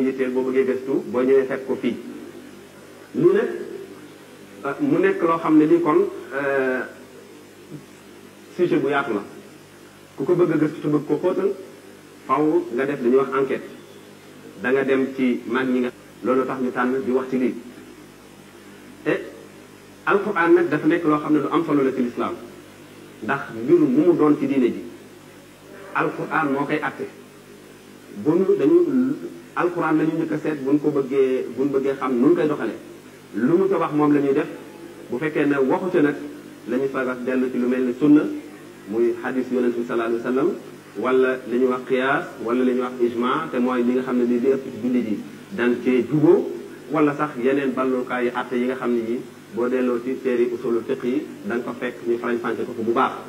yitteel boo bëggee gëstu boo ñëwee fekk ko fii lii nag mu nekk loo xam ne lii kon sujet bu yaatu la ku ko bëgg a gëstu te bëgg ko xóotal faw nga def dañuy wax enquête da nga dem ci mag ñi nga loolu tax ñu tànn di wax ci lii te alquran nag dafa nekk loo xam ne lu am solo la ci lislaam ndax mbir mu mu doon ci diine ji alquran moo koy atte bunu dañu alquran la ñu njëkk a seet buñ ko bëggee buñ bëggee xam nun koy doxalee lu mu ca wax moom la ñuy def bu fekkee ne waxu ca nag la ñu sagas dellu ci lu mel ni sunna muy hadis yonent bi sallallahu alayhi wa sallam wala li ñuy wax qiyaas wala li ñuy wax ijma te mooy li nga xam ne ni li ëpp ci julli ji dan cee juboo wala sax yeneen ballukaay yi atte yi nga xam ne yi boo delloo ci téeri usulul fiq yi da nga ko fekk ñu farañ fànce ko bu baax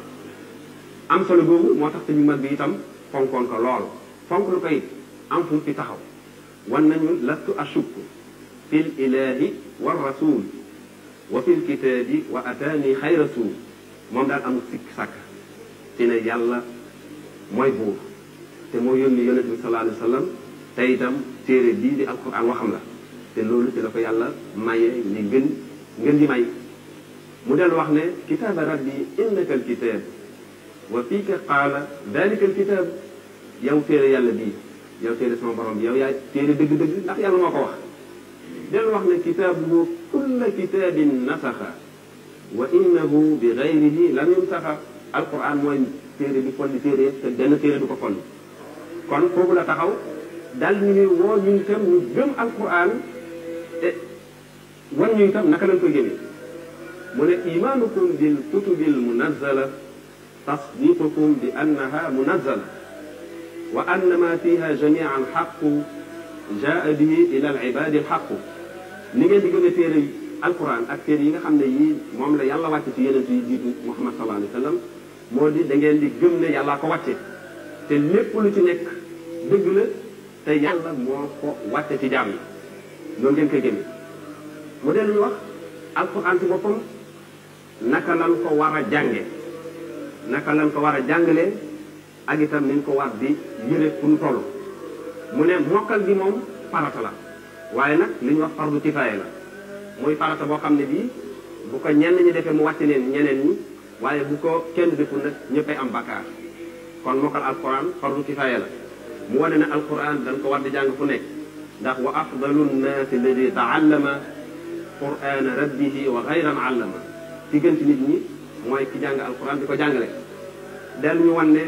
am solo boobu moo tax te ñu mag bi itam fonkoon ko lool fonk lu koy am fu fi taxaw wan nañu lastu ashukku fi l ilahi wa rasul wa fi l kitaabi wa ataani xay rasul moom daal amul sikk sàkk ci ne yàlla mooy buur te moo yónni yonent bi sallallahu alayhi wa sallam te itam téere bii di alquran waxam la te loolu ci la ko yàlla maye li gën ngeen di may mu del wax ne kitaaba rabbi innaka alkitab wa fiika qaala dalika alkitab yow téere yàlla bii yow téere sama borom bi yow yaay téere dëgg-dëgg ndax yàlla moo ko wax del wax ne kitaabuhu kulla kitaabin nasaxa wa innahu bi gayrihi lam yunsaxa alquran mooy téere bi folli téere yëpp te benn téere du ko folli kon foofu la taxaw dal ñu ñuy woo ñu itam ñu gëm alquran te wan ñu itam naka lañ koy gëmee mu ne imaanukum bil kutubil munazzala tasdiqukum bi annaha munazzala wa anna ma fiha jamian xaqu jaa bihi ila al ibadi alxaqu ni ngeen di gëmee téere alquran ak téere yi nga xam ne yii moom la yàlla wàcce ci yeneen yi jiitu muhammad sallallahu alayhi wa sallam moo di da ngeen di gëm ne yàllaa ko wàcce te lépp lu ci nekk dëgg la te yàlla moo ko wàcce ci jaam yi loolu ngeen koy gëmee mu dellu ñu wax alquran ci boppam naka lan ko war a jànge naka lan ko war a jàngalee ak itam niñ ko war di yëre fu ñu toll mu ne mokkal gi moom farata la waaye nag li ñu wax fardu kifaaya la muy farata boo xam ne bii bu ko ñenn ñi defee mu wàcc leen ñeneen ñi waaye bu ko kenn deful nag ñëppay am bakkaar kon mokkal alquran fardu kifaaya la mu wane ne alquran dañ ko war di jàng fu nekk ndax wa afdalu nnaasi alladi taallama qurana rabbihi wa gayran allama ci gën ci nit ñi mooy ki jàng alquran di ko jàngale del ñu wan ne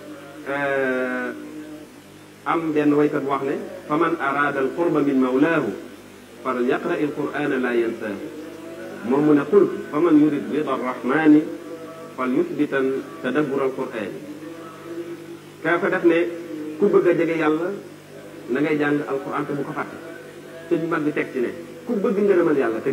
am benn waykat bu wax ne fa man araada alqurba min mawlaahu fal yaqra alqurana la yansaahu moom mu ne qul fa man yurid rida arrahmani fal yuthbitan tadabbur alquran kaa ko def ne ku bëgg a jege yàlla na ngay jàng alquran te bu ko fàtte te ñu mag bi teg ci ne ku bëgg ngërëmal yàlla te